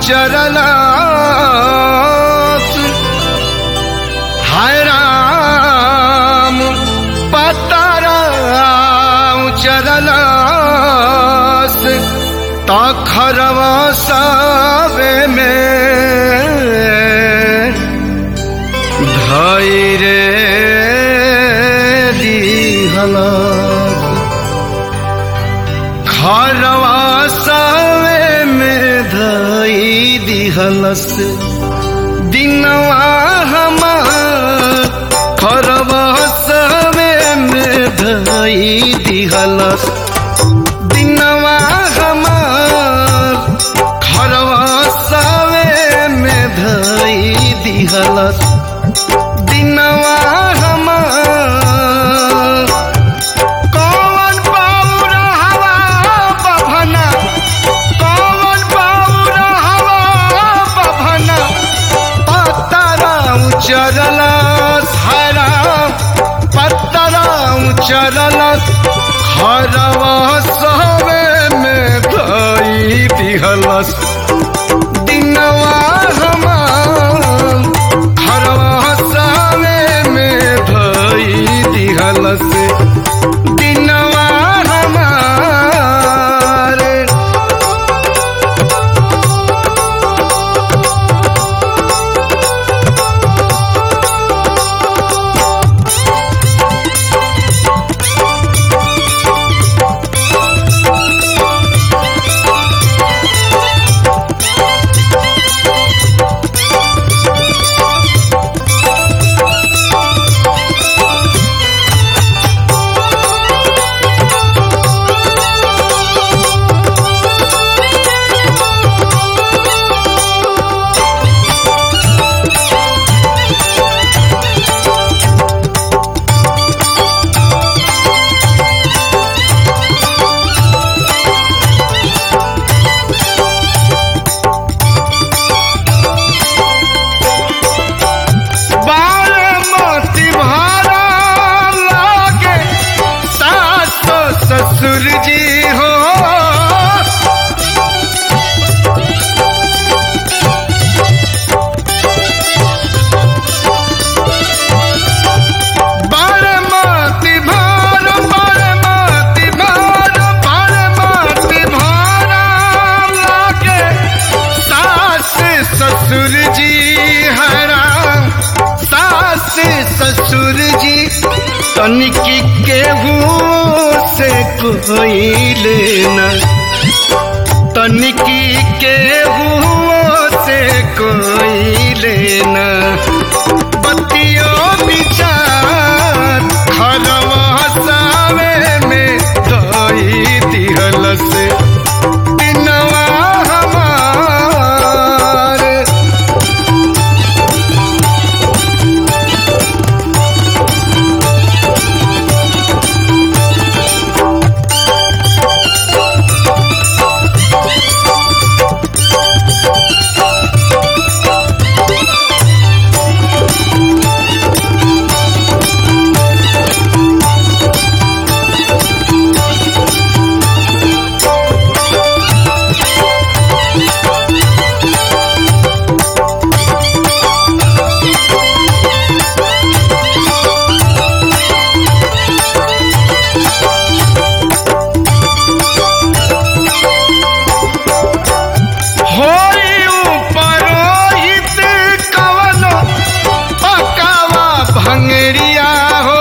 उचरलास हाय राम पतारा उचरलास तखरवा सावे में धैरे दिहलास खरवा सावे में धई दिहलस दिनवा हमार खरवा सावे में धई दिहलस दिनवा हमार खरवा सावे में धई दिहलस दिनवा हमार कौन पाउरा हवा बभना कौन पाउरा हवा बभना पतरा उचरला हरा पतरा उचरला हरवा सवे में धई दिहलस दिनवा हमार हरवा सवे में धई दिहलस दिनवा हमार बारामती भारा लागे सास ससुर जी हो बारामती भार बारामती भार बारामती भारा लागे सास ससुर जी हरा सास ससुर जी तनिकी केहू से कोई लेना तनिकी केहू से कोई लेना बतियो विचार खरवा सावे में दई दिहलस दिनवा हमार होई उपरोहित कवनो पकावा भंगरिया हो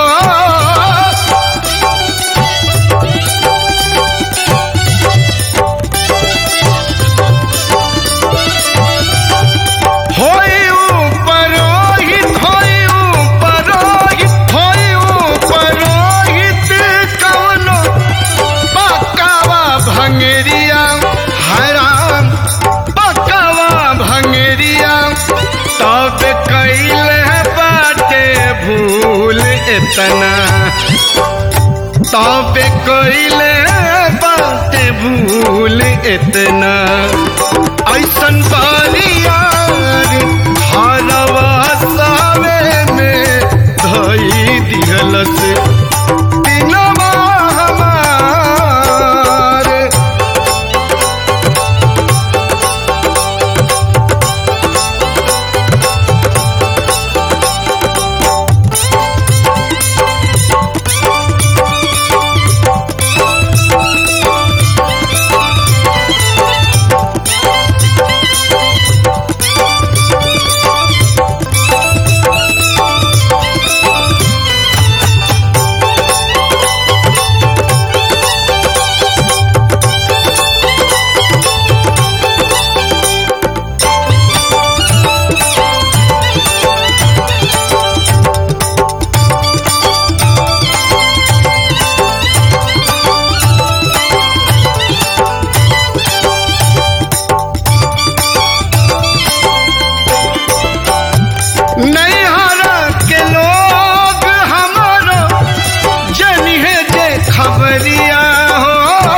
होई उपरोहित होई उपरोहित होई उपरोहित कवनो पकावा भंगरिया हराम पकावा भंगरिया तब कैले बाटे भूल इतना तब कैले बाटे भूल इतना ऐसन बारियार हरवा सावे में धई दिहलस दिनवा हमार नैहरा के लोग हमारो जनिहे जे खबरिया हो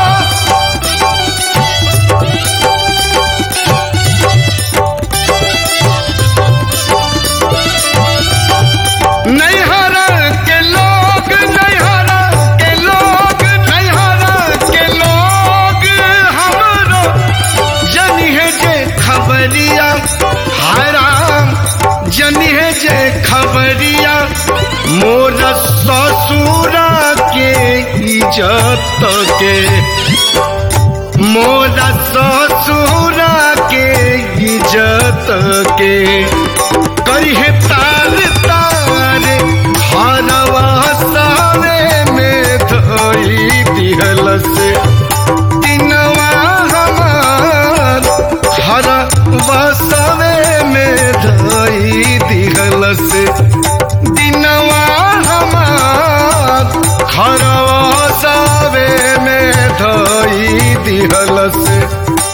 नैहरा के लोग नैहरा के लोग नैहरा के लोग हमरो जनिहे जे खबरिया हराम जनिहे जे खबरिया मोर ससुरा के इज्जत के मोर ससुरा के इज्जत के कहे तार तार हरवा सारे में धोई दिहल से दिनवा हमार हर बसवे में धोई दिहल से दिनवा हमार हर बसवे में धोई दिहल से